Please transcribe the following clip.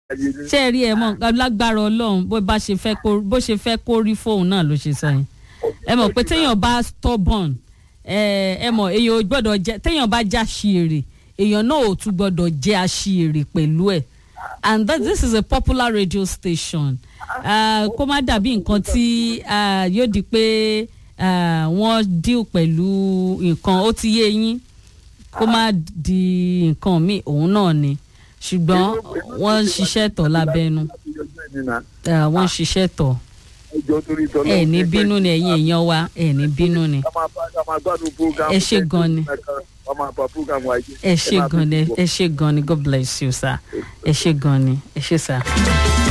ayé ní. ṣé ẹ rí ẹ mọ lágbára ọlọ́run bó bá ṣe fẹ́ kó bó ṣe fẹ́ kó rí fóun náà ló ṣe sọ yẹn ẹ mọ̀ pé téèyàn bá stubborn ẹ ẹ mọ̀ èèyàn ò gbọ́dọ̀ jẹ́ téèyàn bá já ṣiyèrè èèyàn náà ò tún gbọ́dọ̀ jẹ́ aṣiyèrè pẹ̀lú ẹ̀ and that, this is a popular radio station uh, kó má dàbí nǹkan tí uh, yóò di pé uh, wọ́n deal pẹ̀lú nǹkan ó ti yé yín kó má di nǹkan míì òun náà ni ṣùgbọ́n wọ́n ń ṣiṣẹ́ tọ̀ lábẹ́nu uh, wọ́n ń ṣiṣẹ́ tọ̀ ẹjọ́ torí tọ́lọ́. ẹ ní bínú ni ẹ̀yin èèyàn wa ẹ ní bínú ni ká máa bá ká máa gbádùn program. Ẹ ṣé gan ni. ká máa bá program wa jẹ́. ẹ ṣe gan ni ẹ ṣe gan ni god bless you sir ẹ ṣe gan ni ẹ ṣe sir.